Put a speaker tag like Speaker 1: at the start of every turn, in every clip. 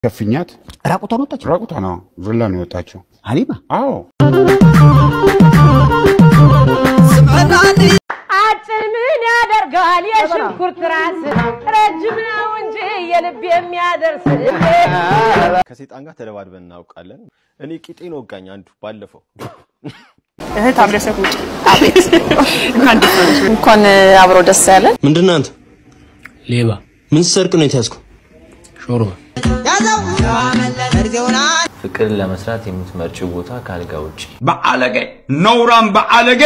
Speaker 1: ከፍኛት
Speaker 2: ራቁቷን ወጣች።
Speaker 1: ራቁቷ ነው ቪላ ነው የወጣችው።
Speaker 2: ሀሊማ
Speaker 1: አዎ
Speaker 3: አጭር ምን ያደርጋል የሽንኩርት ራስ ረጅም ነው እንጂ የልብ የሚያደርስ
Speaker 4: ከሴጣን ጋር ተደባድበን እናውቃለን። እኔ ቂጤን ወጋኝ አንዱ ባለፈው።
Speaker 5: እህት አብረሰት ውጭ እንኳን ደስ አለሽ።
Speaker 6: እንኳን አብሮ ደስ ያለን።
Speaker 7: ምንድን ነህ አንተ?
Speaker 8: ሌባ
Speaker 7: ምን ሰርቅ ነው የተያዝከው?
Speaker 8: ሾርባ
Speaker 9: ፍቅርን ለመስራት የምትመርጭው ቦታ ከአልጋ ውጭ
Speaker 10: በአለጌ ነውራም በአለጌ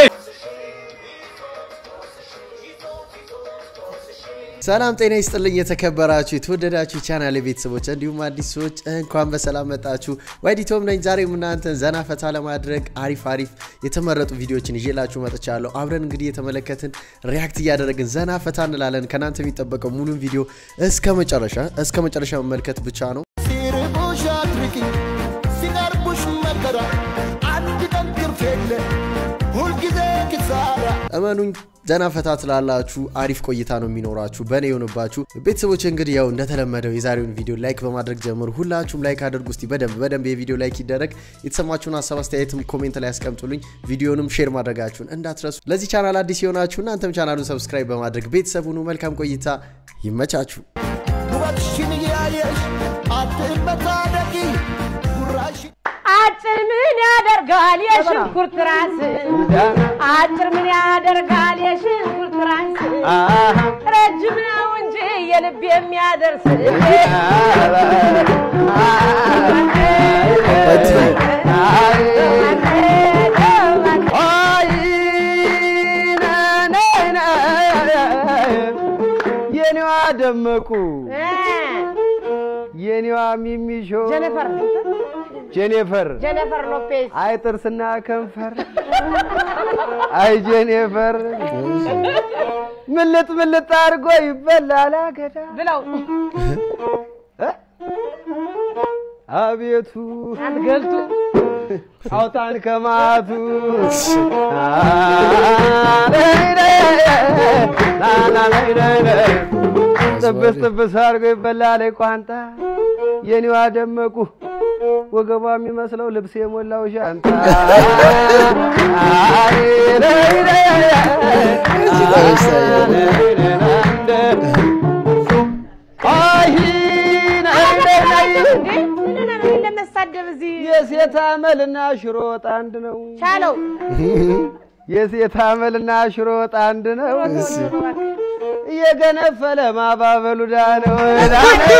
Speaker 11: ሰላም ጤና ይስጥልኝ። የተከበራችሁ የተወደዳችሁ ቻናል ቤተሰቦች እንዲሁም አዲስ ሰዎች እንኳን በሰላም መጣችሁ። ዋይዲቶም ነኝ። ዛሬም እናንተን ዘና ፈታ ለማድረግ አሪፍ አሪፍ የተመረጡ ቪዲዮዎችን ይዤላችሁ መጥቻለሁ። አብረን እንግዲህ የተመለከትን ሪያክት እያደረግን ዘና ፈታ እንላለን። ከእናንተ የሚጠበቀው ሙሉን ቪዲዮ እስከ መጨረሻ እስከ መጨረሻ መመልከት ብቻ ነው።
Speaker 12: ሲርቡሽ አትርቂ፣ ሲቀርቡሽ መከራ፣ አንድ ቀን ትርፍ የለ፣ ሁልጊዜ ኪሳራ።
Speaker 11: እመኑኝ ዘና ፈታ ትላላችሁ። አሪፍ ቆይታ ነው የሚኖራችሁ በእኔ የሆንባችሁ ቤተሰቦች። እንግዲህ ያው እንደተለመደው የዛሬውን ቪዲዮ ላይክ በማድረግ ጀምሩ። ሁላችሁም ላይክ አድርጉ። እስቲ በደንብ በደንብ የቪዲዮ ላይክ ይደረግ። የተሰማችሁን ሀሳብ አስተያየትም ኮሜንት ላይ ያስቀምጡልኝ። ቪዲዮንም ሼር ማድረጋችሁን እንዳትረሱ። ለዚህ ቻናል አዲስ የሆናችሁ እናንተም ቻናሉን ሰብስክራይብ በማድረግ ቤተሰብ ሁኑ። መልካም ቆይታ፣ ይመቻችሁ።
Speaker 12: ውበትሽን እያየሽ አትመታደቂ፣ ጉራሽን
Speaker 3: አጭር ምን ያደርጋል የሽንኩርት ራስ አጭር ምን ያደርጋል የሽንኩርት ራስ ረጅም ነው እንጂ የልብ የሚያደርስ
Speaker 13: የኔዋ ደመቁ የኔዋ ሚሚሾ
Speaker 3: ጀነፈር
Speaker 13: ጄኔፈር
Speaker 3: ጀነፈር ሎፔዝ
Speaker 13: አይ ጥርስና ከንፈር አይ ጄኔፈር ምልጥ ምልጥ አድርጎ ይበላል አገዳ
Speaker 3: ብለው
Speaker 13: እ? አቤቱ
Speaker 3: ገልቱ
Speaker 13: አውጣን ከማቱ ጥብስ ጥብስ አድርጎ ይበላል ቋንጣ የኔዋ ደመቁ ወገቧ የሚመስለው ልብስ የሞላው ሻንጣ
Speaker 3: ለመሳደብ እዚህ
Speaker 13: የሴት አመልና ሽሮ ወጥ አንድ ነው።
Speaker 3: ቻለው
Speaker 13: የሴት አመልና ሽሮ ወጥ አንድ ነው። እየገነፈለ ማባበሉ ዳ ነው ዳ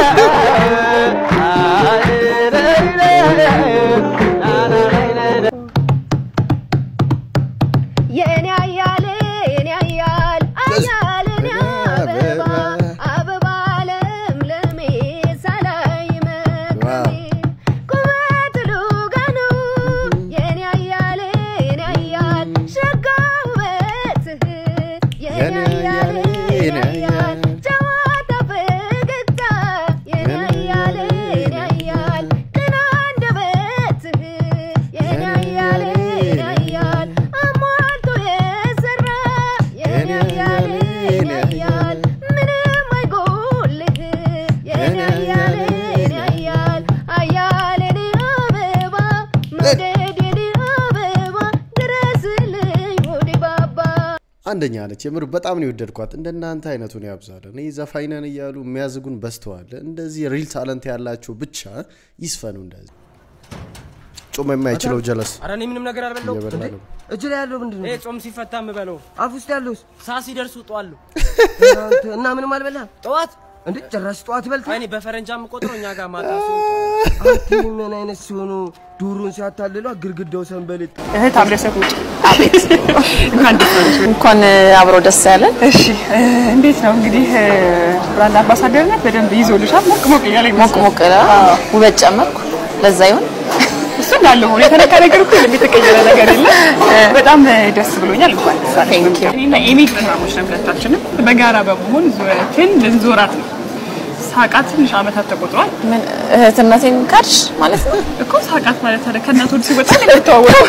Speaker 14: የኔ አያል የኔ አያል አያል የኔ አበባ አበባ ለምለሜ ሳላይ መቅረሜ ቁመት ሉጋ ነው የኔ አያል የኔ አያል ሸጋ ውበትህ የኔ አያል የኔ አያል ጨዋታ ፈገግታ የኔ አያል የኔ አያል ቅን አንደበትህ የኔ አያል የኔ አያል አሟልቶ የሰራ የኔ አያል የኔ አያል ምንም አይጎልህ የኔ አያል የኔ አያል አያል የኔ አበባ መውደድ የኔ አበባ ድረስልኝ ወደ ባባ
Speaker 11: አንደኛ ነች። የምር በጣም ነው የወደድኳት። እንደናንተ አይነቱን ያብዛል። እኔ ዘፋኝ ነን እያሉ የሚያዝጉን በዝተዋል። እንደዚህ ሪል ታለንት ያላቸው ብቻ ይስፈኑ። እንደዚህ ጾም የማይችለው ጀለስ
Speaker 8: ኧረ እኔ ምንም ነገር አልበላሁም።
Speaker 11: እየበላ ነው።
Speaker 8: እጅ ላይ ያለው ምንድን ነው? ጾም ሲፈታ የምበለው። አፍ ውስጥ ያለውስ ሳ ሲደርስ ውጧለሁ። እና ምንም አልበላም። ጠዋት እንዴ ጭራሽ ጠዋት በልተህ? እኔ በፈረንጃ የምቆጥረው እኛ ጋር ማታ ሲሆን አንተ ምን አይነት ሲሆኑ ዱሩን ሲያታልሏ ግድግዳው ሰንበሌጥ
Speaker 5: እህት አብረሰት ውጭ እንኳን ደስ አለሽ።
Speaker 6: እንኳን አብሮ ደስ ያለን።
Speaker 5: እሺ እ፣ እንዴት ነው እንግዲህ እ፣ ብራንድ አምባሳደርነት በደንብ ይዞልሻል። ሞቅ ሞቅ እያለ
Speaker 6: ሞቅ ሞቅ ይላል። ውበት ጨመርኩ። ለዛ ይሁን
Speaker 5: እሱ እንዳለ ሆኖ የተነካ ነገር እኮ የለም፣ የተቀየረ ነገር የለም። በጣም እ፣ ደስ ብሎኛል። እንኳን ደስ አለሽ።
Speaker 6: Thank you።
Speaker 5: እኔና ኤሚ ድራሞች ነን ሁለታችንም በጋራ በመሆን ዙረትን ልንዞራት ነው። ሳቃት ትንሽ ዓመታት ተቆጥሯል
Speaker 6: ምን እህትነቴን ካድሽ ማለት ነው
Speaker 5: እኮ ሳቃት ማለት ታዲያ ከእናት ወደ ሲወጣ ነው የሚተዋወቀው።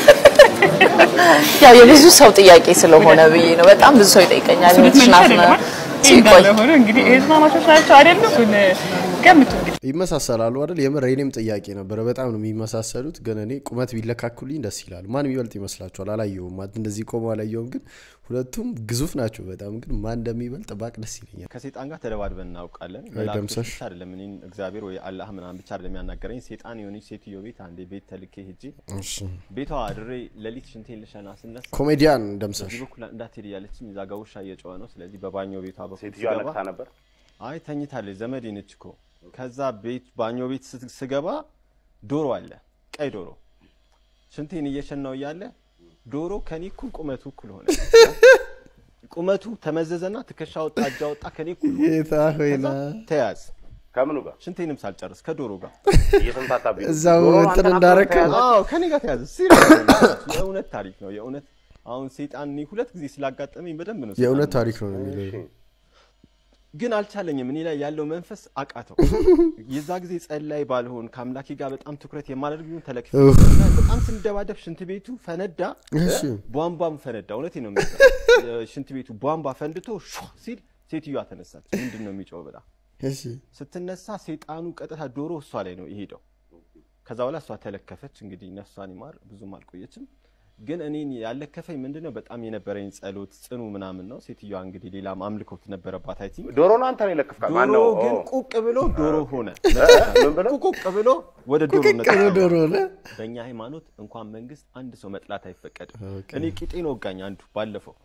Speaker 6: ያው የብዙ ሰው ጥያቄ ስለሆነ ብዬ ነው። በጣም ብዙ ሰው ይጠይቀኛል።
Speaker 5: እሱን
Speaker 6: ምንሽ ናት
Speaker 5: ልትመልሺ
Speaker 6: ነው
Speaker 5: አይደለም?
Speaker 6: ሲቆይ
Speaker 5: እንዳለ ሆኖ እንግዲህ እህትማማቾች ናቸው አይደለም? እሱን ገምቱ እንግዲህ።
Speaker 11: ይመሳሰላሉ አይደል? የምር የኔም ጥያቄ ነበረ። በጣም ነው የሚመሳሰሉት። ግን እኔ ቁመት ቢለካኩልኝ ደስ ይላል። ማን የሚበልጥ ይመስላችኋል? አላየሁም፣ ማለት እንደዚህ ቆሞ አላየሁም። ግን ሁለቱም ግዙፍ ናቸው በጣም። ግን ማን እንደሚበልጥ ባቅ ደስ ይለኛል።
Speaker 4: ከሴጣን ጋር ተደባድበን እናውቃለን።
Speaker 11: አይ
Speaker 4: መላእክቶች
Speaker 11: ደምሰሽ።
Speaker 4: ብቻ አይደለም እኔን እግዚአብሔር ወይ አላህ ምናምን ብቻ አይደለም ያናገረኝ። ሴጣን የሆነች ሴትዮ ቤት አንዴ ቤት ተልኬ ሄጄ
Speaker 11: እሺ።
Speaker 4: ቤቷ አድሬ ሌሊት ሽንቴን ልሸና ስነሳ
Speaker 11: ኮሜዲያን ደምሰሽ።
Speaker 4: በዚህ በኩል እንዳትሄድ እያለችኝ እዛ ጋ ውሻ እየጮኸ ነው። ስለዚህ በባኞ ቤቷ በኩል
Speaker 2: ሴትዮዋ
Speaker 4: ስገባ
Speaker 2: ነቅታ ነበር?
Speaker 4: አይ ተኝታለች፣ ዘመዴ ነች እኮ። ከዛ ቤት ባኞ ቤት ስት- ስገባ ዶሮ አለ፣ ቀይ ዶሮ። ሽንቴን እየሸናው እያለ ዶሮ ከኔ እኩል ቁመቱ እኩል ሆነ። ቁመቱ ተመዘዘና ትከሻ ወጣ፣ እጃ ወጣ፣ ከኔ እኩል ሆነ።
Speaker 11: ጌታ ሆይና
Speaker 4: ተያዝ
Speaker 2: ከምኑ ጋር
Speaker 4: ሽንቴንም ሳልጨርስ ከዶሮ ጋር
Speaker 2: እየተንታታብኝ ነው።
Speaker 11: እዛው
Speaker 2: ዶሮ
Speaker 11: እንትን
Speaker 2: አንተን
Speaker 11: እንዳረከው?
Speaker 2: አብረህ
Speaker 4: አዎ ከኔ ጋር ተያዘ። ሲሪየስ የእውነት ታሪክ ነው። የእውነት አሁን ሴጣን እኔ ሁለት ጊዜ ስላጋጠመኝ በደንብ ነው
Speaker 11: የእውነት
Speaker 4: ሴጣን
Speaker 11: ታሪክ ነው የሚለው
Speaker 4: ግን አልቻለኝም። እኔ ላይ ያለው መንፈስ አቃተው። የዛ ጊዜ ጸላይ ባልሆን ከአምላኬ ጋር በጣም ትኩረት የማደርግ ቢሆን ተለክፌ
Speaker 11: ኡፍ።
Speaker 4: በጣም ስንደባደብ ሽንት ቤቱ ፈነዳ፣
Speaker 11: እሺ።
Speaker 4: ቧንቧም ፈነዳ። እውነቴን ነው የምልህ። ሽንት ቤቱ ቧንቧ ፈንድቶ ሹ ሲል ሴትዮዋ ተነሳች። ምንድን ነው የሚጮህ ብላ
Speaker 11: እሺ።
Speaker 4: ስትነሳ ሴጣኑ ቀጥታ ዶሮ እሷ ላይ ነው የሄደው። ከዛ በኋላ እሷ ተለከፈች። እንግዲህ ነፍሷን ይማር፣ ብዙም አልቆየችም። ግን እኔን ያለከፈኝ ምንድን ነው በጣም የነበረኝ ጸሎት ጽኑ ምናምን ነው። ሴትዮዋ እንግዲህ ሌላም አምልኮት ነበረባት። አይ ቲንክ
Speaker 2: ዶሮ ነው አንተ ነው የለከፍካት? ማን
Speaker 4: ዶሮ
Speaker 2: ነው?
Speaker 4: ግን
Speaker 2: ኦ።
Speaker 4: ቁቅ ብሎ ዶሮ ሆነ።
Speaker 2: ምን ብሎ?
Speaker 4: ቁቅ ብሎ ወደ ዶሮ
Speaker 11: ቁቅቅ ብሎ ዶሮ ሆነ።
Speaker 4: በእኛ ሃይማኖት እንኳን መንግስት አንድ ሰው መጥላት አይፈቀድም። እኔ ቂጤን ወጋኝ አንዱ ባለፈው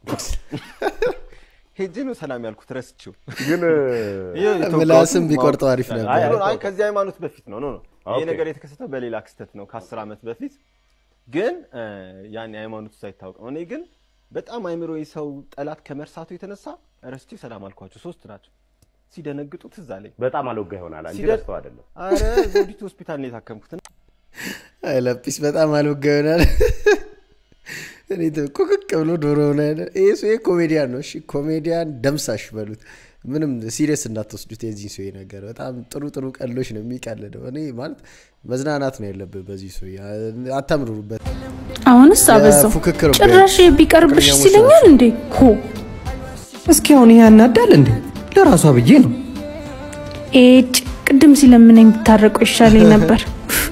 Speaker 4: ሄጄ ነው ሰላም ያልኩት ረስቼው።
Speaker 2: ግን
Speaker 4: ይኸው የተወጋሁትን
Speaker 11: ምላስም ቢቆርጠው
Speaker 4: ማወቅ
Speaker 11: አሪፍ
Speaker 4: ይቻላል።
Speaker 11: ነበር።
Speaker 4: አይ፣ አይ ከዚህ ሃይማኖት በፊት ነው። ኖ ኖ ይሄ
Speaker 2: ኦኬ።
Speaker 4: ነገር የተከሰተው በሌላ ክስተት ነው ከአስር ዓመት በፊት ግን እ፣ ያን ሃይማኖቱ ሳይታወቅ ነው። እኔ ግን በጣም አይምሮ ሰው ጠላት ከመርሳቱ የተነሳ ረስቼ ሰላም አልኳቸው። ሶስት ናቸው። ሲደነግጡ ትዝ አለኝ።
Speaker 2: በጣም አልወጋ ይሆናል እንጂ
Speaker 4: ሲደር-
Speaker 2: ረስተው አይደለም።
Speaker 4: አረ ዘውዲቱ ሆስፒታል ነው የታከምኩት።
Speaker 11: አይ ለጲስ በጣም አልወጋ ይሆናል። እኔ ተ- ቁቅቅ ብሎ ዶሮ ሆነ። ይሄ ሰውዬ ኮሜዲያን ነው። እሺ ኮሜዲያን ደምሳሽ በሉት። ምንም ሲሪየስ እንዳትወስዱት የዚህ ሰውዬ ነገር። በጣም ጥሩ ጥሩ ቀሎች ነው የሚቀልደው። እኔ ማለት መዝናናት ነው ያለብህ በዚህ ሰውዬ። አታምሩበት።
Speaker 7: አሁንስ አበዛው።
Speaker 11: ፉክክር
Speaker 7: ጭራሽ ቢቀርብሽ
Speaker 11: ፍቅረኛሞች
Speaker 7: ሲለኛል እንዴ ሆ
Speaker 15: እስኪ አሁን ይሄ ያናዳል እንዴ? ለራሷ ብዬ ነው።
Speaker 7: ኤጭ ቅድም ሲለምነኝ ብታረቁ ይሻለኝ ነበር።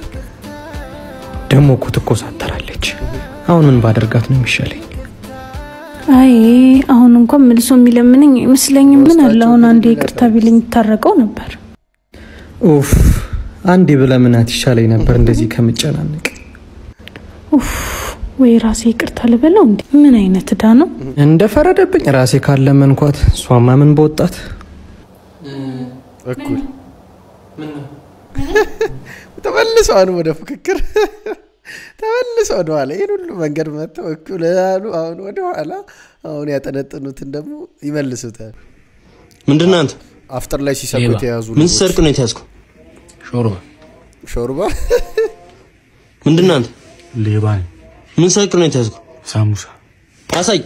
Speaker 15: ደግሞ እኮ ትኮሳተራለች። አሁን ምን ባደርጋት ነው የሚሻለኝ?
Speaker 7: አይ አሁን እንኳን መልሶ የሚለምነኝ አይመስለኝም። ምን አለ አሁን አንዴ ይቅርታ ቢለኝ ብታረቀው ነበር።
Speaker 15: ኡፍ አንዴ ብለምናት ይሻለኝ ነበር እንደዚህ ከምጨናነቅ።
Speaker 7: ኡፍ ወይ ራሴ ይቅርታ ልበለው እንዴ? ምን አይነት እዳ ነው?
Speaker 15: እንደፈረደብኝ ራሴ ካለመንኳት እሷማ ምን በወጣት
Speaker 11: እኩል ተመልሰዋል ወደ ፉክክር ተመልሰው ወደ ኋላ ይህን ሁሉ መንገድ መጥተው እኩል አሉ። አሁን ወደ ኋላ አሁን ያጠነጥኑትን ደግሞ ይመልሱታል።
Speaker 9: ምንድን ነህ አንተ?
Speaker 11: አፍጥር ላይ ሲሰሩ
Speaker 9: ሌባ።
Speaker 11: የተያዙ
Speaker 9: ምን
Speaker 11: ልጆች።
Speaker 9: ስትሰርቅ ነው የተያዝከው? ሾርባ።
Speaker 11: ሾርባ
Speaker 9: ምንድን ነህ አንተ?
Speaker 16: ሌባ ነኝ።
Speaker 9: ምን ሰርቅ ነው የተያዝከው?
Speaker 16: ሳሙሳ።
Speaker 9: አሳይ።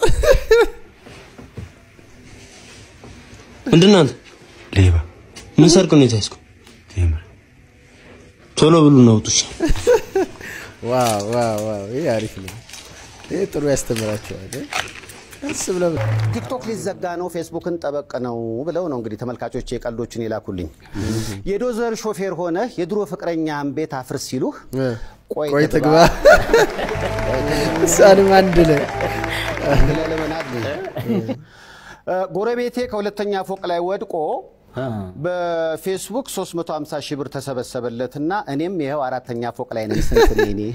Speaker 9: ምንድን ነህ አንተ?
Speaker 16: ሌባ።
Speaker 9: ምን ሰርቅ ነው የተያዝከው?
Speaker 16: ቴምር።
Speaker 9: ቶሎ ብሉ ነው ውጡሽ።
Speaker 11: ዋው ዋው ዋው! ይህ አሪፍ ነው። ይህ ጥሩ ያስተምራቸዋል። ቀስ ብለው
Speaker 17: ቲክቶክ ሊዘጋ ነው፣ ፌስቡክን ጠበቅ ነው ብለው ነው እንግዲህ ተመልካቾች የቀልዶችን የላኩልኝ። የዶዘር ሾፌር ሆነ የድሮ ፍቅረኛህን ቤት አፍርስ ሲሉህ
Speaker 11: ቆይ ትግባ እሷንም አንድ ላይ
Speaker 17: ብለህ ለመናድ እ፣ ጎረቤቴ ከሁለተኛ ፎቅ ላይ ወድቆ በፌስቡክ 350 ሺህ ብር ተሰበሰበለትና እኔም ይኸው አራተኛ ፎቅ ላይ ነኝ። ስንት ነኝ እኔ?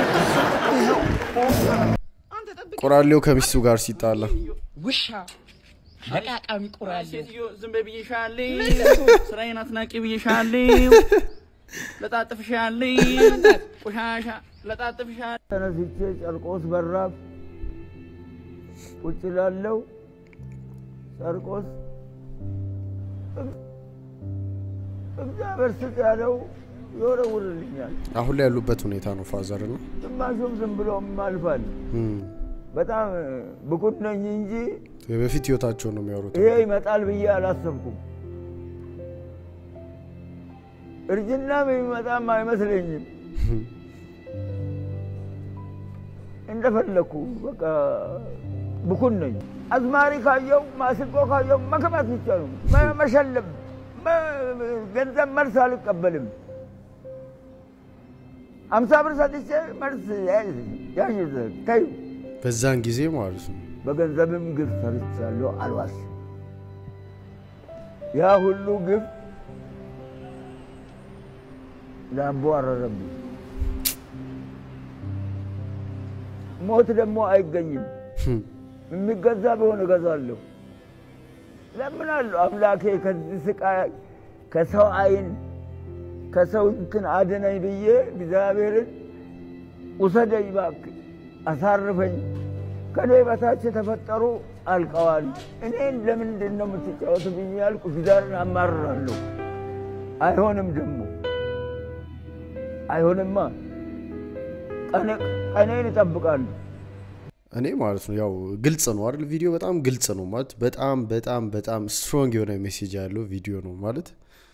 Speaker 11: ቆራሌው ከሚስቱ ጋር ሲጣላ
Speaker 5: ውሻ ለቃቃሚ ቁራሌ ሴትዮ ዝም በይ ብዬሻለሁ። ስራዬን አትናቂ ብዬሻለሁ። ለጣጥፍሻለሁ። ቆሻሻ ለጣጥፍሻለሁ።
Speaker 18: ተነስቼ ጨርቆስ በራፍ ቁጭ ላለው ጨርቆስ እግዚአብሔር ስጥ ያለው ይወረውርልኛል።
Speaker 11: አሁን ላይ ያሉበት ሁኔታ ነው ፋዘር ነው
Speaker 18: ግማሹም ዝም ብሎ አልፋል። በጣም ብቁት ነኝ እንጂ
Speaker 11: በፊት ህይወታቸውን ነው የሚያወሩት
Speaker 18: ይሄ ይመጣል ብዬ አላሰብኩም። እርጅናም የሚመጣም አይመስለኝም። እንደፈለግኩ በቃ ብኩን ነኝ። አዝማሪ ካየው ማስቆ ካየው መከባት ብቻ ነው መ- መሸለም መ- ገንዘብ መልስ አልቀበልም። አምሳ ብር ሰጥቼ መልስ ያዥ ተዩ።
Speaker 11: በዛን ጊዜ ማለት ነው።
Speaker 18: በገንዘብም ግፍ ሰርቻለሁ፣ አልዋሽም። ያ ሁሉ ግፍ ዳቦ አረረብኝ። ሞት ደግሞ አይገኝም። የሚገዛ ቢሆን እገዛለሁ። ለምናለሁ አምላኬ ከዚህ ስቃይ ከሰው አይን ከሰው እንትን አድነኝ ብዬ እግዚአብሔርን ውሰደኝ እባክህ አሳርፈኝ። ከኔ በታች የተፈጠሩ አልቀዋል። እኔን ለምንድን ነው የምትጫወትብኝ ያልኩ እግዚአብሔርን አማርራለሁ። አይሆንም ደግሞ አይሆንማ። ቀኔ- ቀኔን እጠብቃለሁ።
Speaker 11: እኔ ማለት ነው ያው ግልጽ ነው አይደል? ቪዲዮ በጣም ግልጽ ነው ማለት በጣም በጣም በጣም ስትሮንግ የሆነ ሜሴጅ ያለው ቪዲዮ ነው ማለት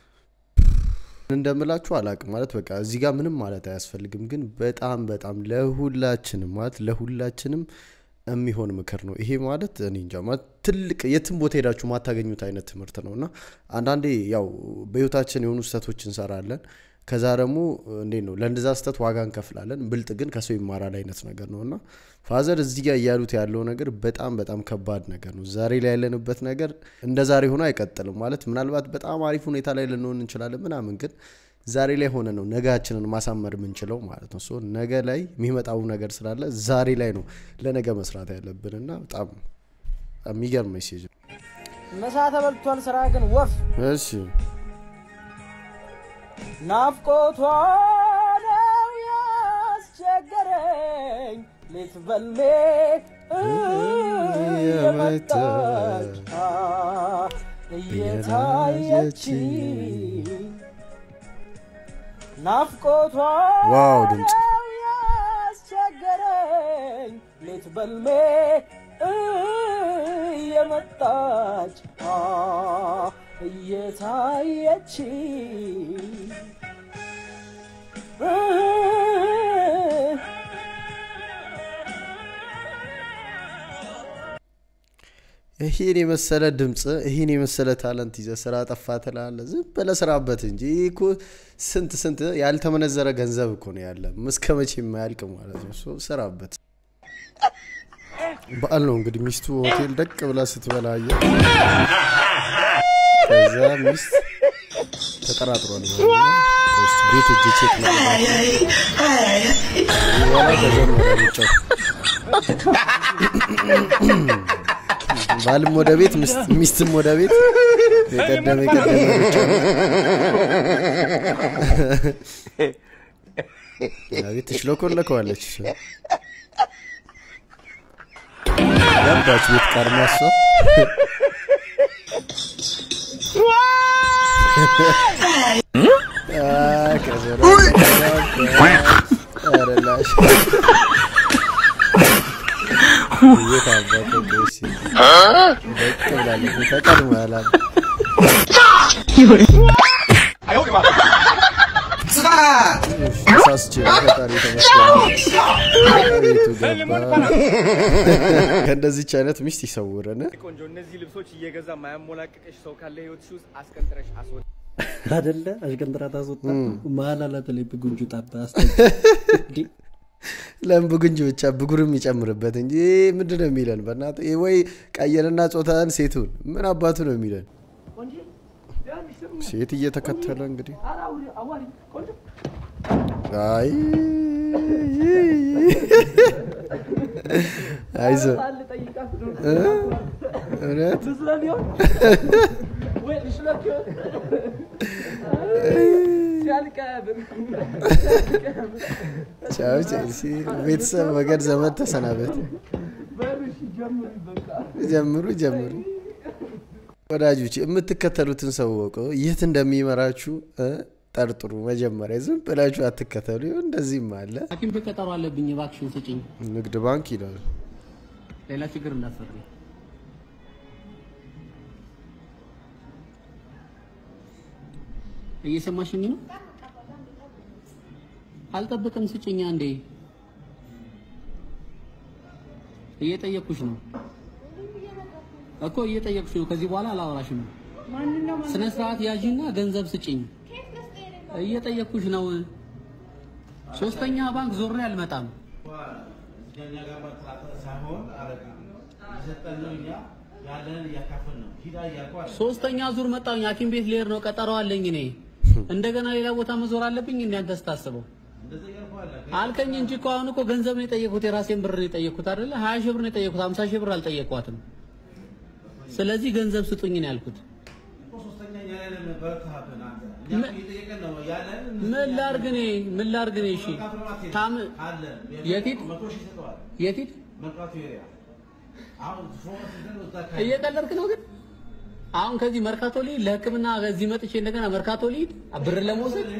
Speaker 11: እንደምላችሁ አላቅም ማለት በቃ እዚህ ጋር ምንም ማለት አያስፈልግም፣ ግን በጣም በጣም ለሁላችንም ማለት ለሁላችንም የሚሆን ምክር ነው ይሄ ማለት እኔ እንጃ ማለት ትልቅ የትም ቦታ ሄዳችሁ ማታገኙት አይነት ትምህርት ነው እና አንዳንዴ ያው በህይወታችን የሆኑ ስህተቶች እንሰራለን ከዛ ደግሞ እንዴት ነው ለእንደዛ ስህተት ዋጋ እንከፍላለን ብልጥ ግን ከሰው ይማራል አይነት ነገር ነው እና ፋዘር እዚህ ጋር እያሉት ያለው ነገር በጣም በጣም ከባድ ነገር ነው ዛሬ ላይ ያለንበት ነገር እንደ ዛሬ ሆኖ አይቀጥልም ማለት ምናልባት በጣም አሪፍ ሁኔታ ላይ ልንሆን እንችላለን ምናምን ግን ዛሬ ላይ ሆነ ነው ነጋችንን ማሳመር የምንችለው ማለት ነው ሶ ነገ ላይ የሚመጣው ነገር ስላለ ዛሬ ላይ ነው ለነገ መስራት ያለብን እና በጣም የሚገርም ሜሴጅ ነው
Speaker 8: ምሳ ተበልቷል፣ ስራ ግን ወፍ
Speaker 11: እሺ
Speaker 8: ናፍቆቷ ነው ያስቸገረኝ ሌት በልሜ እየመጣች እየታየችኝ ናፍቆቷ
Speaker 11: ዋው ድምፅ
Speaker 8: ነው ያስቸገረኝ ሌት በልሜ እየመጣች እየታየችኝ
Speaker 11: ይህን የመሰለ ድምፅ ይህን የመሰለ ታለንት ይዘ ስራ ጠፋ ትላለ ዝም በለ ስራበት እንጂ ይህ እኮ ስንት ስንት ያልተመነዘረ ገንዘብ እኮ ነው ያለ እስከ መቼ የማያልቅ ማለት ነው ሶ ስራበት በዓል ነው እንግዲህ ሚስቱ ሆቴል ደቅ ብላ ስትበላ አየ ከዛ ሚስት ተጠራጥሯል ማለት ነው። ውስጥ ቤት እጅ ቼክ በኋላ ተጀመረ ሩጫው ባልም ወደ ቤት ሚስት- ሚስትም ወደ ቤት የቀደመ የቀደመ ሩጫ ቤት ትሽለኮለከዋለች እሷ። ገባች ቤት ቀድማ እሷ አይ፣ ከዘራ ኧረ ላሽ። የት አባቱ ቆይ ደቅ ብላለች ተቀድሞ ያላል ተሳስቼ ነው ፈጣሪ ተመስገን ቤቱ ገባ ከእንደዚች አይነት ሚስት ይሰውረን
Speaker 4: ቆንጆ እነዚህ ልብሶች እየገዛ ማያሞላቅቅሽ ሰው ካለ ህይወትሽ ውስጥ አስቀንጥረሽ አስወጥ
Speaker 16: አደለ አሽቀንጥራ ታስወጣ መሀል አላት ላይ ብጉንጁ ጣባ
Speaker 11: ለምን ብጉንጅ ብቻ ብጉርም ይጨምርበት እንጂ ምንድን ነው የሚለን በእናትህ ይሄ ወይ ቀየንና ጾታን ሴቱን ምን አባቱ ነው የሚለን ሴት እየተከተለ እንግዲህ አይ አይዞ እ? እውነት ቻው ቼልሲ ቤተሰብ ወገን ዘመድ ተሰናበት ጀምሩ ጀምሩ ወዳጆች የምትከተሉትን ሰው ወቁ የት እንደሚመራችሁ እ? ጠርጥሩ መጀመሪያ ዝም ብላችሁ አትከተሉ ይኸው እንደዚህም አለ
Speaker 16: ሐኪም ቤት ቀጠሮ አለብኝ እባክሽን ስጭኝ።
Speaker 11: ንግድ ባንክ ይላል
Speaker 16: ሌላ ችግር እንዳትፈጥሪ። እየሰማሽኝ ነው? አልጠብቅም፣ ስጭኛ እንዴ። እየጠየቅኩሽ ነው እኮ እየጠየቅኩሽ ነው። ከዚህ በኋላ አላወራሽም።
Speaker 19: ስነ ስርዓት ያዥና ገንዘብ ስጭኝ። እየጠየኩሽ ነው። ሶስተኛ ባንክ ዞሬ አልመጣም። ሶስተኛ ዙር መጣሁኝ። ሐኪም ቤት ልሄድ ነው። ቀጠሮ አለኝ እኔ። እንደገና ሌላ ቦታ መዞር አለብኝ። እንደ አንተ ስታስበው አልከኝ እንጂ እኮ አሁን እኮ ገንዘብ ነው የጠየኩት። የራሴን ብር ነው የጠየኩት አይደለ? ሀያ ሺህ ብር ነው የጠየኩት። ሀምሳ ሺህ ብር አልጠየኳትም። ስለዚህ ገንዘብ ስጡኝ ነው ያልኩት። ምን ላድርግ እኔ ምን ላድርግ እኔ? እሺ ታም የቲት የቲት እየቀለድክ ነው ግን አሁን ከዚህ መርካቶ ልሂድ ለሕክምና ከዚህ መጥቼ እንደገና መርካቶ ልሂድ ብር ለመውሰድ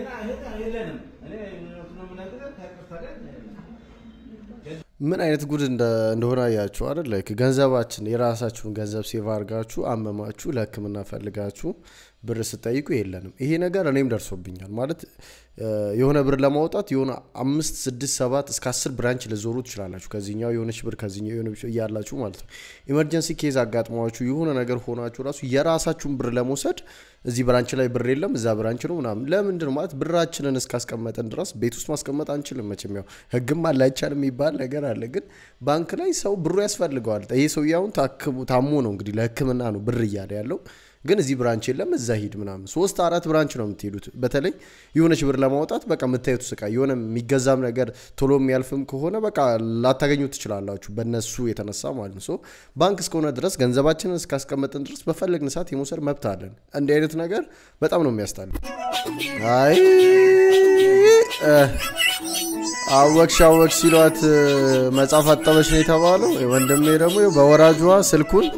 Speaker 11: ምን አይነት ጉድ እንደ- እንደሆነ አያችሁ አይደል? ላይክ ገንዘባችን የራሳችሁን ገንዘብ ሴቭ አድርጋችሁ አመማችሁ ለህክምና ፈልጋችሁ ብር ስጠይቁ የለንም። ይሄ ነገር እኔም ደርሶብኛል። ማለት እ፣ የሆነ ብር ለማውጣት የሆነ አምስት ስድስት ሰባት እስከ አስር ብራንች ልዞሩ ትችላላችሁ። ከዚህኛው የሆነች ብር ከዚህኛው የሆነ ብር እያላችሁ ማለት ነው። ኢመርጀንሲ ኬዝ አጋጥሟችሁ የሆነ ነገር ሆናችሁ ራሱ የራሳችሁን ብር ለመውሰድ እዚህ ብራንች ላይ ብር የለም እዛ ብራንች ነው ምናምን። ለምንድን ነው ማለት ብራችንን እስካስቀመጠን ድረስ ቤት ውስጥ ማስቀመጥ አንችልም። መቼም ያው ህግም አለ አይቻልም የሚባል ነገር አለ። ግን ባንክ ላይ ሰው ብሩ ያስፈልገዋል። ይሄ ሰውዬ አሁን ታክሙ ታሞ ነው እንግዲህ ለህክምና ነው ብር እያለ ያለው ግን እዚህ ብራንች የለም እዛ ሂድ ምናምን። ሶስት አራት ብራንች ነው የምትሄዱት። በተለይ የሆነች ብር ለማውጣት በቃ የምታዩት ስቃይ የሆነ የሚገዛም ነገር ቶሎ የሚያልፍም ከሆነ በቃ ላታገኙ ትችላላችሁ በነሱ የተነሳ ማለት ነው። ሶ ባንክ እስከሆነ ድረስ ገንዘባችንን እስካስቀመጥን ድረስ በፈለግን ሰዓት የመውሰድ መብት አለን። እንዲህ አይነት ነገር በጣም ነው የሚያስጠላ። አይ እ፣ አወቅሽ አወቅሽ ሲሏት እ፣ መጽሐፍ አጠበች ነው የተባለው። ወንድሜ ደግሞ ይኸው በወራጇ ስልኩን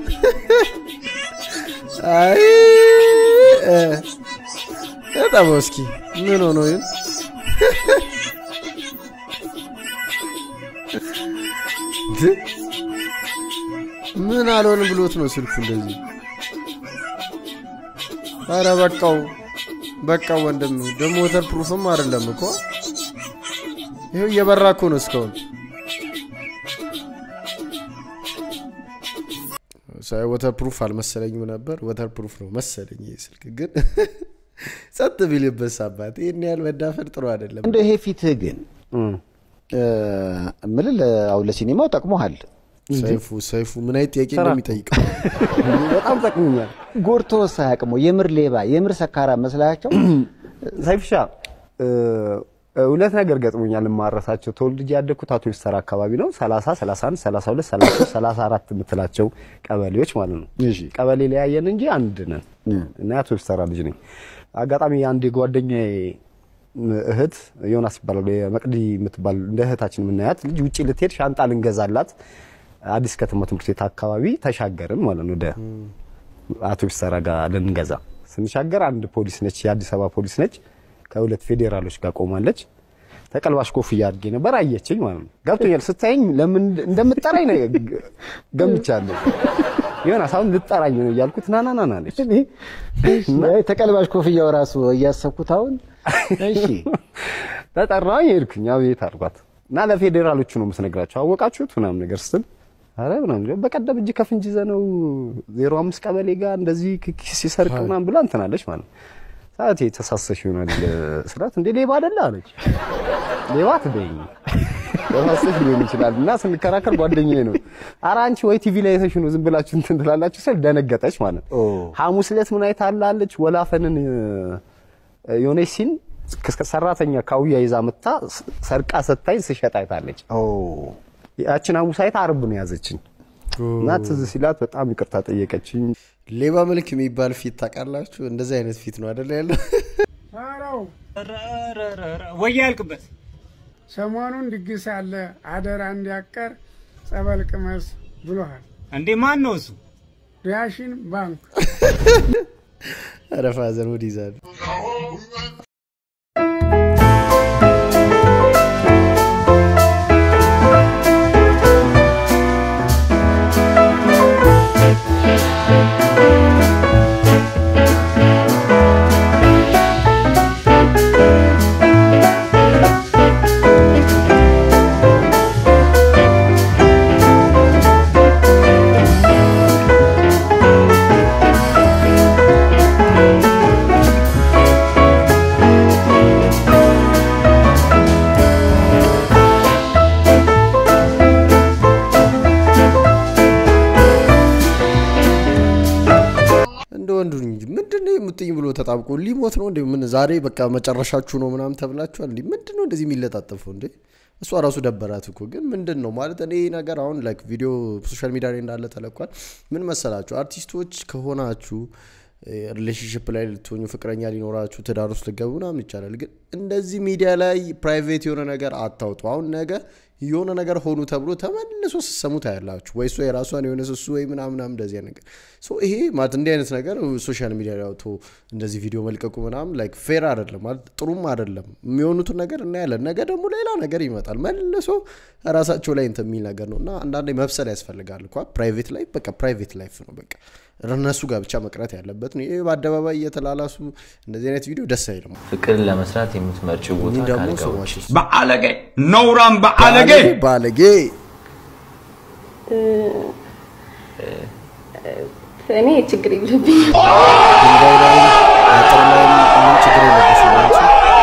Speaker 11: አይ እ፣ በጣም እስኪ ምን ሆኖ ይሁን ድ- ምን አልሆን ብሎት ነው ስልኩ እንደዚህ? አረ በቃው በቃው ወንድም ደግሞ ወተር ፕሩፍም አይደለም እኮ ይኸው እየበራ እኮ ነው እስካሁን ሳይ ወተር ፕሩፍ አልመሰለኝም ነበር ወተር ፕሩፍ ነው መሰለኝ ይህ ስልክ ግን ጸጥ ቢልበት አባት ይህን ያህል መዳፈር ጥሩ አይደለም
Speaker 17: እንደ ይሄ ፊትህ ግን ምልል አሁን ለሲኔማው ጠቅሞሃል።
Speaker 11: ሰይፉ ሰይፉ ምን አይነት ጥያቄ
Speaker 17: ስራ
Speaker 11: እንደሚጠይቀው
Speaker 17: በጣም ጠቅሞኛል። ጎርቶ ሳያቅሞ የምር ሌባ የምር ሰካራ መስላቸው
Speaker 20: ሰይፍሻ እ፣ ሁለት ነገር ገጥሞኛል የማረሳቸው። ተወልጄ ያደግኩት አቶ ይሰራ አካባቢ ነው። 30፣ 31፣ 32፣ 33፣ 34 የምትላቸው ቀበሌዎች ማለት ነው። ቀበሌ ለያየን እንጂ አንድ ነን እና አቶ ይሰራ ልጅ ነኝ። አጋጣሚ አንድ የጓደኛዬ እህት ዮናስ ይባላል የመቅዲ የምትባል እንደ እህታችን የምናያት ልጅ ውጭ ልትሄድ ሻንጣ ልንገዛላት አዲስ ከተማ ትምህርት ቤት አካባቢ ተሻገርን ማለት ነው ወደ አቶ ይሰራ ጋር ልንገዛ ስንሻገር አንድ ፖሊስ ነች፣ የአዲስ አበባ ፖሊስ ነች። ከሁለት ፌዴራሎች ጋር ቆማለች። ተቀልባሽ ኮፍያ አድርጌ ነበር። አየችኝ ማለት ነው። ገብቶኛል። ስታየኝ ለምን እንደምትጠራኝ ነው ገምቻለሁ። ዮናስ አሁን ልጠራኝ ነው እያልኩት ና ና ና ና አለች።
Speaker 17: ተቀልባሽ ኮፍያው ራሱ እያሰብኩት አሁን እሺ
Speaker 20: ተጠራኝ፣ ሄድኩኝ። አቤት አልኳት እና ለፌዴራሎቹ ነው የምትነግራቸው። አወቃችሁት ምናምን ነገር ስትል አረ ምናምን በቀደም እጅ ከፍንጅ ይዘነው ዜሮ አምስት ቀበሌ ጋር እንደዚህ ኪስ ሲሰርቅ ምናምን ብላ እንትናለች ማለት ነው። ሰዓት የተሳሰሽ ይሆናል ስላት እንዴ ሌባ አይደለ አለች። ሌባ አትበይኝ ተሳሰሽ ሊሆን ይችላል እና ስንከራከር ጓደኛዬ ነው ኧረ አንቺ ወይ ቲቪ ላይ አይተሽ ነው ዝም ብላችሁ እንትን ትላላችሁ ስል ደነገጠች ማለት ነው። ሐሙስ ዕለት ምን አይታ አላለች ወላፈንን የሆነች ሲን ሰራተኛ ካውያ ይዛ መታ ሰርቃ ሰታኝ ስሸጥ አይታለች። ያችን ሐሙስ አይታ ዓርብ ነው ያዘችኝ እና ትዝ ሲላት በጣም ይቅርታ ጠየቀችኝ።
Speaker 11: ሌባ መልክ የሚባል ፊት ታውቃላችሁ? እንደዚህ አይነት ፊት ነው አይደል ያለው?
Speaker 21: ወይ ያልቅበት ሰሞኑን ድግስ አለ አደራ እንዲያቀር ጸበል ቅመስ ብሎሃል። እንዴ ማን ነው እሱ? ዳሽን ባንክ።
Speaker 11: ኧረ ፋዘር ሙድ ይዛሉ። ተጣብቆ ሊሞት ነው እንዴ? ምን ዛሬ በቃ መጨረሻችሁ ነው ምናምን ተብላችኋል እንዴ? ምንድን ነው እንደዚህ የሚለጣጠፈው እንዴ? እሷ ራሱ ደበራት እኮ ግን ምንድን ነው ማለት እኔ ይህ ነገር አሁን ላይክ ቪዲዮ ሶሻል ሚዲያ ላይ እንዳለ ተለቋል። ምን መሰላችሁ አርቲስቶች ከሆናችሁ ሪሌሽንሽፕ ላይ ልትሆኙ ፍቅረኛ ሊኖራችሁ ትዳር ውስጥ ልገቡ ምናምን ይቻላል። ግን እንደዚህ ሚዲያ ላይ ፕራይቬት የሆነ ነገር አታውጡ። አሁን ነገ የሆነ ነገር ሆኑ ተብሎ ተመልሶ ስሰሙ ታያላችሁ። ወይ እሷ የራሷን የሆነ ስሱ ወይ ምናምናም እንደዚህ ነገር ሶ ይሄ ማለት እንዲህ አይነት ነገር ሶሻል ሚዲያ ላይ አውጥቶ እንደዚህ ቪዲዮ መልቀቁ ምናምን ላይክ ፌር አይደለም ማለት ጥሩም አይደለም። የሚሆኑትን ነገር እናያለን። ነገ ደግሞ ሌላ ነገር ይመጣል መልሶ ራሳቸው ላይ እንትን የሚል ነገር ነው እና አንዳንዴ መብሰል ያስፈልጋል እኳ ፕራይቬት ላይ በቃ ፕራይቬት ላይፍ ነው በቃ እነሱ ጋር ብቻ መቅረት ያለበት ነው። ይህ በአደባባይ እየተላላሱ እንደዚህ አይነት ቪዲዮ ደስ አይልም።
Speaker 9: ፍቅርን ለመስራት የምትመርጭው ቦታ
Speaker 11: እኔ ደግሞ
Speaker 9: ካልጋ
Speaker 11: ሰዎች
Speaker 9: ውጭ
Speaker 10: በአለጌ ነውራም በአለጌ
Speaker 11: ባለጌ
Speaker 7: እኔ ችግር የለብኝም።
Speaker 11: ድንጋይ ላይ አጥር ላይ ምን ችግር የለብሽም አንቺ።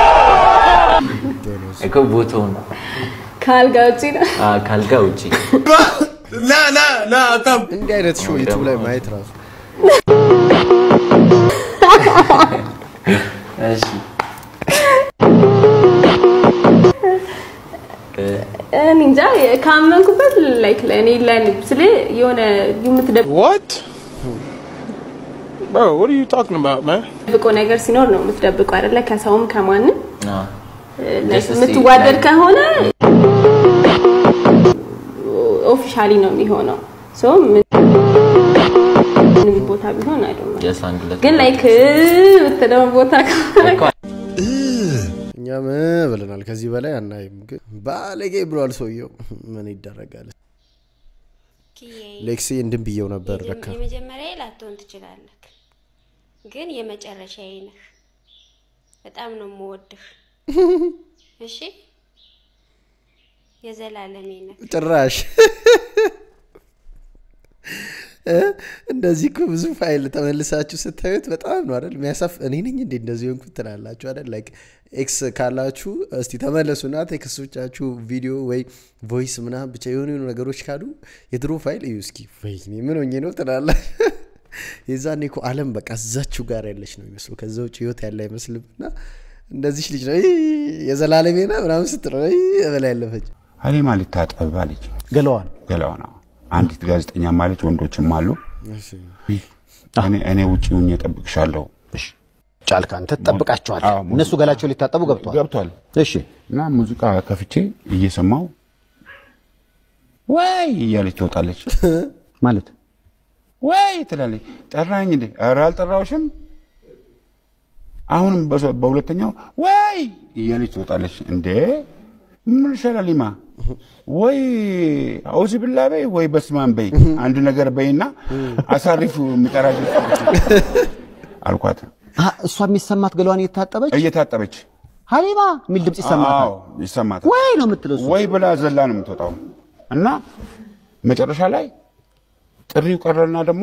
Speaker 9: እኮ ቦታውን
Speaker 7: ከአልጋ ውጭ ነው።
Speaker 9: አ፣ ካልጋ ውጭ
Speaker 11: እንዲህ አይነት ሾው ዩቱብ ላይ ማየት ራሱ
Speaker 9: እሺ
Speaker 7: እኔ እንጃ ካመንኩበት ላይክ ለእኔ ለእኔ ስለ የሆነ የምትደብቀው
Speaker 1: What? Bro, what are you talking about, man?
Speaker 7: ነገር ሲኖር ነው የምትደብቀው አይደለ? ከሰውም ከማንም
Speaker 9: አ፣
Speaker 7: ላይክ
Speaker 9: Just to see,
Speaker 7: የምትዋደድ
Speaker 9: like-
Speaker 7: ከሆነ ኦፊሻሊ ነው የሚሆነው። ሶ ምንም ቦታ ቢሆን አይ ዶንት ኖ
Speaker 9: ጀስት አንድ ሁለት
Speaker 7: ግን ላይክ የምትለው ቦታ ከሆነ
Speaker 11: እኛም ብለናል። ከዚህ በላይ አናይም። ግን ባለጌ ብሏል ሰውየው። ምን ይደረጋል? ሌክሲ እንድን ብየው ነበር ለካ
Speaker 22: የመጀመሪያ ላትሆን ትችላለህ፣ ግን የመጨረሻዬ ነህ። በጣም ነው የምወድህ። እሺ፣ የዘላለሜ ነህ።
Speaker 11: ጭራሽ እ? እንደዚህ እኮ ብዙ ፋይል ተመልሳችሁ ስታዩት በጣም ነው አይደል የሚያሳፍ እኔ ነኝ እንዴ እንደዚህ ሆንኩት ትላላችሁ አይደል ላይክ ኤክስ ካላችሁ እስቲ ተመለሱና ቴክስቶቻችሁ ቪዲዮ ወይ ቮይስ ምናምን ብቻ የሆኑ የሆኑ ነገሮች ካሉ የድሮ ፋይል እዩ እስኪ ወይኔ ምን ሆኜ ነው ትላላ የዛኔ እኮ አለም በቃ እዛችሁ ጋር ያለች ነው የሚመስሉ ከዛ ውጭ ህይወት ያለ አይመስልም እና እንደዚች ልጅ ነው "ይ፣ የዘላለሜ ና ምናምን ስትለው "ይ" በላ ያለፈች
Speaker 23: ሀሊማ ልታጠብ አለች።
Speaker 17: ገለዋን
Speaker 23: ገለዋን አዎ። አንዲት ጋዜጠኛ ማለች፣ ወንዶችም አሉ። እኔ- እኔ ውጭ ሁኜ እጠብቅሻለሁ።
Speaker 17: ጫልካ አንተ ትጠብቃቸዋል። እነሱ ገላቸው ሊታጠቡ ገብተዋል
Speaker 23: ገብቷል።
Speaker 17: እሺ
Speaker 23: እና ሙዚቃ ከፍቼ እየሰማው ወይ እያለች ትወጣለች።
Speaker 17: ማለት
Speaker 23: ወይ ትላለች። ጠራኝ እንዴ? ኧረ አልጠራሁሽም። አሁንም በሶ- በሁለተኛው ወይ እያለች ትወጣለች። እንዴ ምን ይሻላል ሊማ ወይ አውዚ ብላ በይ ወይ በስማን በይ አንድ ነገር በይና አሳሪፉ የሚጠራሽ አልኳት።
Speaker 17: አ፣ እሷ የሚሰማት ገለዋን እየታጠበች
Speaker 23: እየታጠበች
Speaker 17: ሀሊማ የሚል ድምፅ ይሰማታል።
Speaker 23: አዎ፣ ይሰማታል።
Speaker 17: ወይ ነው የምትለው እሷ።
Speaker 23: ወይ ብላ ዘላ ነው የምትወጣው። እና መጨረሻ ላይ ጥሪው ቀረና ደግሞ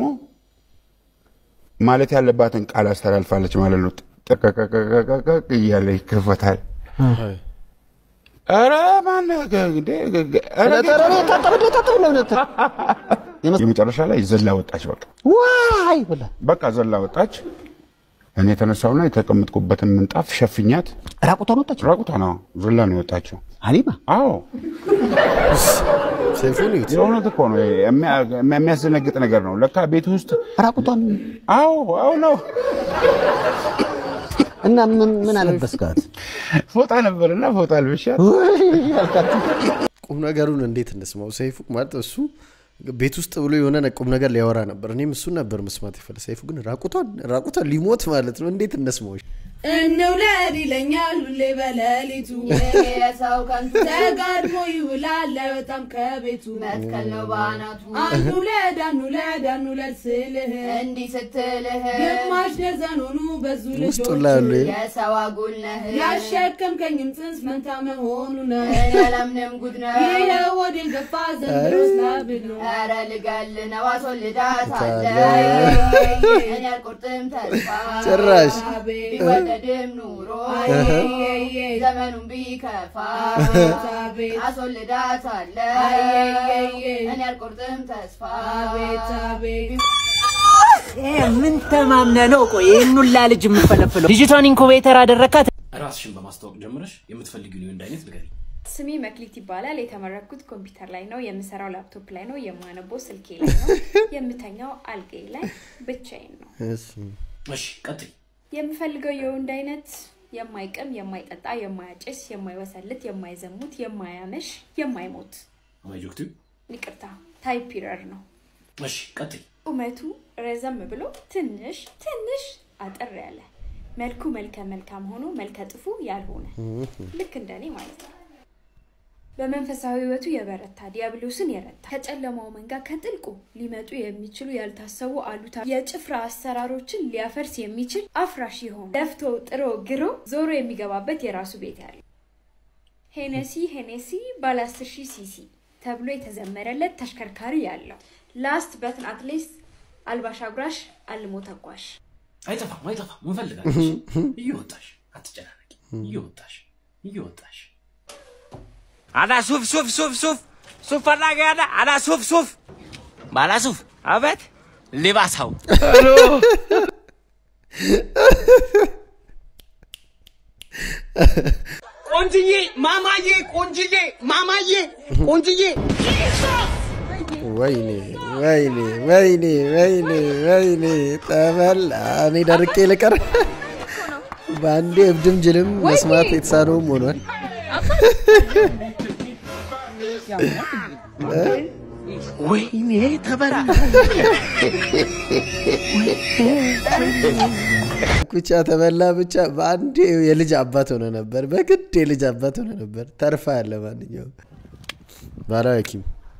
Speaker 23: ማለት ያለባትን ቃል አስተላልፋለች ማለት ነው። ጠቀቀቀቀቀቅ እያለ ይከፈታል። ኧረ ማነህ እንዴ? ኧረ የመጨረሻ ላይ ዘላ ወጣች። በቃ
Speaker 17: ዋይ ብላ
Speaker 23: በቃ ዘላ ወጣች። እኔ የተነሳውና የተቀመጥኩበትን ምንጣፍ ሸፍኛት
Speaker 17: ራቁቷን ወጣች።
Speaker 23: ራቁቷን ነው ዘላ ነው የወጣችው።
Speaker 17: ሀሊማ
Speaker 23: አዎ
Speaker 11: ሰይፉን ይዩት።
Speaker 23: የእውነት እኮ ነው። የሚያ- የሚያስደነግጥ ነገር ነው። ለካ ቤት ውስጥ
Speaker 17: ራቁቷን
Speaker 23: አዎ አዎ ነው።
Speaker 17: እና ምን ምን አለበስካት?
Speaker 23: ፎጣ ነበርና ፎጣ አልብሻት
Speaker 11: ቁም ነገሩን እንዴት እንስማው? ሰይፉ ማለት እሱ ቤት ውስጥ ብሎ የሆነ ነ- ቁም ነገር ሊያወራ ነበር። እኔም እሱን ነበር መስማት ይፈለ ሰይፉ ግን ራቁቷን ራቁቷን ሊሞት ማለት ነው። እንዴት እንስማው?
Speaker 24: እንውለድ ይለኛል ሁሌ በሌሊቱ የሰው ከንቱ ተጋድሞ ይውላል አይወጣም ከቤቱ መትከል ነው ባናቱ አንውለድ አንውለድ አንውለድ ስልህ እንዲህ ስትልህ ግማሽ ደዘን ሆኑ በዙ
Speaker 11: ውስጡ
Speaker 24: ልጆች
Speaker 11: ላይ ያሉ
Speaker 24: የሰው አጉል ነህ ያሸከምከኝም ጽንስ መንታ መሆኑ ነው ለምንም ጉድ ነው ይሄ ወዴን ገፋ ዘንድሮስ ላብድ ነው ኧረ ልገል ነው አስወልዳታለሁ እኔ አልቆርጥም ተስፋ
Speaker 11: ጭራሽ
Speaker 24: ቢወደድም ኑሮ ዘመኑን ቢከፋ አስወልዳታለሁ እኔ አልቆርጥም ተስፋ
Speaker 8: ምን ተማምነ ነው? ቆይ ይህን ሁላ ልጅ የምፈለፍለው? ልጅቷን ኢንኩቤተር አደረካት።
Speaker 1: ራስሽን በማስታወቅ ጀምረሽ የምትፈልጊውን የወንድ አይነት ንገሪኝ።
Speaker 3: ስሜ መክሊት ይባላል። የተመረኩት ኮምፒውተር ላይ ነው። የምሰራው ላፕቶፕ ላይ ነው። የማነበው ስልኬ ላይ ነው። የምተኛው አልጋዬ ላይ ብቻዬን ነው።
Speaker 1: እሺ ቀጥይ።
Speaker 3: የምፈልገው የወንድ አይነት የማይቅም፣ የማይጠጣ፣ የማያጭስ፣ የማይወሰልት፣ የማይዘሙት፣ የማያመሽ፣ የማይሞት
Speaker 1: ማይጆክቱ
Speaker 3: ይቅርታ ታይፒረር ነው።
Speaker 1: እሺ ቀጥይ።
Speaker 3: ቁመቱ ረዘም ብሎ ትንሽ ትንሽ አጠር ያለ መልኩ መልከ መልካም ሆኖ መልከ ጥፉ ያልሆነ ልክ እንደኔ ማለት ነው። በመንፈሳዊ ሕይወቱ የበረታ ዲያብሎስን የረታ ከጨለማው መንጋ ከጥልቁ ሊመጡ የሚችሉ ያልታሰቡ አሉታ የጭፍራ አሰራሮችን ሊያፈርስ የሚችል አፍራሽ የሆነ ለፍቶ ጥሮ ግሮ ዞሮ የሚገባበት የራሱ ቤት ያለው ሄነሲ ሄኔሲ ባለ 10 ሺህ ሲሲ ተብሎ የተዘመረለት ተሽከርካሪ ያለው ላስት በትን አትሊስት አልባሽ አጉራሽ አልሞ ተጓዥ
Speaker 1: አይጠፋም አይጠፋም፣ እንፈልጋለን። እየወጣሽ አትጨናነቂ። እየወጣሽ እየወጣሽ
Speaker 8: አዳ ሱፍ ሱፍ ሱፍ ሱፍ ሱፍ ፈላጊ አዳ አዳ ሱፍ ሱፍ ባላ ሱፍ አቤት ሊባሳው ቆንጅዬ ማማዬ ቆንጅዬ ማማዬ ቆንጅዬ
Speaker 11: ወይኔ ወይኔ ወይኔ ወይኔ ወይኔ ጠበል እኔ ደርቄ ልቀር። በአንዴ እብድም ጅልም መስማት የተሳነውም ሆኗል።
Speaker 8: ወይኔ ተበላ
Speaker 11: ብቻ ተበላ ብቻ በአንዴ የልጅ አባት ሆነ ነበር። በግድ የልጅ አባት ሆነ ነበር። ተርፋ ያለ ማንኛውም ባህላዊ ሐኪም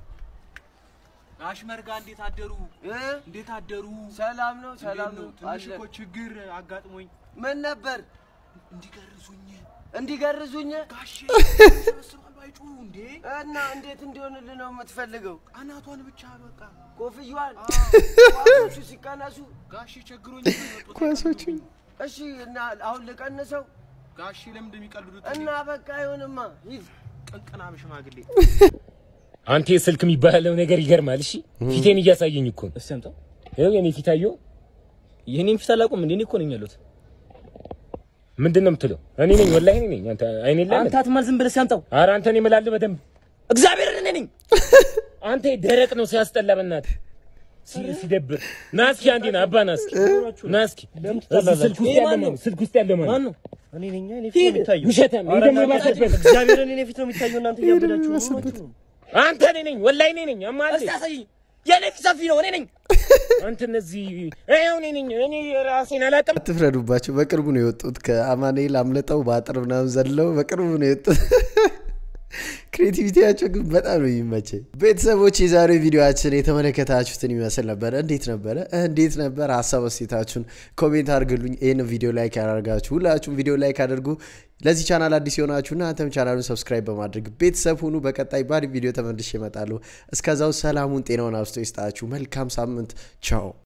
Speaker 8: ጋሽ መርጋ እንዴት አደሩ? እንዴት አደሩ? ሰላም ነው፣ ሰላም ነው። ትንሽ እኮ ችግር አጋጥሞኝ ምን ነበር? እንዲገርዙኝ እንዲገርዙኝ ጋሽ ሰብስባሉ አይጩሁ እንዴ? እና እንዴት እንዲሆንልህ ነው የምትፈልገው? አናቷን ብቻ በቃ ኮፍያዋን ኳሶቹ ሲቀነሱ ጋሽ ቸግሮኝ
Speaker 11: ኳሶቹ
Speaker 8: እሺ። እና አሁን ልቀንሰው ጋሽ ለምንድን የሚቀልዱት? እና በቃ አይሆንማ፣ ሂድ ቅንቅና ሽማግሌ
Speaker 12: አንተ ስልክ የሚባለው ነገር ይገርማል። እሺ ፊቴን እያሳየኝ እኮ ነው።
Speaker 13: እስቲ አምጣው።
Speaker 12: ይኸው የኔ ፊት አየሁ።
Speaker 13: የኔን ፊት አላውቅም እንዴ? እኔ እኮ ነኝ ያሉት።
Speaker 12: ምንድን ነው የምትለው? እኔ ነኝ ወላሂ እኔ ነኝ። አንተ አይኔ ላይ
Speaker 13: አንተ አትማል፣ ዝም ብለህ ሲያምጣው።
Speaker 12: ኧረ አንተ እኔ እምላለሁ በደንብ
Speaker 13: እግዚአብሔርን እኔ ነኝ።
Speaker 12: አንተ ደረቅ ነው ሲያስጠላ፣ በእናትህ ሲ- ሲደብር። ና እስኪ አንዴ ና አባ ና እስኪ ና እስኪ እዚህ ስልክ ውስጥ ያለ ማን ነው? ስልክ ውስጥ ያለ ማን ነው?
Speaker 13: እኔ ነኝ። እኔ ፊት ነው የሚታየው።
Speaker 12: ውሸታም፣ ይሄ ደግሞ የባሰበት።
Speaker 13: እግዚአብሔርን እኔ ፊት ነው የሚታየው። እናንተ እያበዳችሁ ነው።
Speaker 12: አንተ እኔ ነኝ ወላሂ እኔ ነኝ። አማሌ
Speaker 13: እስቲ አሳየኝ። የኔ ፊት ሰፊ ነው። እኔ ነኝ።
Speaker 12: አንተ እነዚህ ይኸው እኔ ነኝ። እኔ ራሴን አላውቅም።
Speaker 11: አትፍረዱባቸው። በቅርቡ ነው የወጡት ከአማኑኤል አምልጠው በአጥር ምናምን ዘለው በቅርቡ ነው የወጡት። ክሬቲቪቲያቸው ግን በጣም ነው የሚመቸኝ። ቤተሰቦች የዛሬው ቪዲዮችን የተመለከታችሁትን ይመስል ነበረ። እንዴት ነበረ? እንዴት ነበር? ሀሳብ አስተያየታችሁን ኮሜንት አድርግሉኝ። ይህን ቪዲዮ ላይክ ያደርጋችሁ ሁላችሁም ቪዲዮ ላይክ አድርጉ። ለዚህ ቻናል አዲስ የሆናችሁ እናንተም ቻናሉን ሰብስክራይብ በማድረግ ቤተሰብ ሁኑ። በቀጣይ ባሪ ቪዲዮ ተመልሼ እመጣለሁ። እስከዛው ሰላሙን ጤናውን አብስቶ ይስጣችሁ። መልካም ሳምንት። ቻው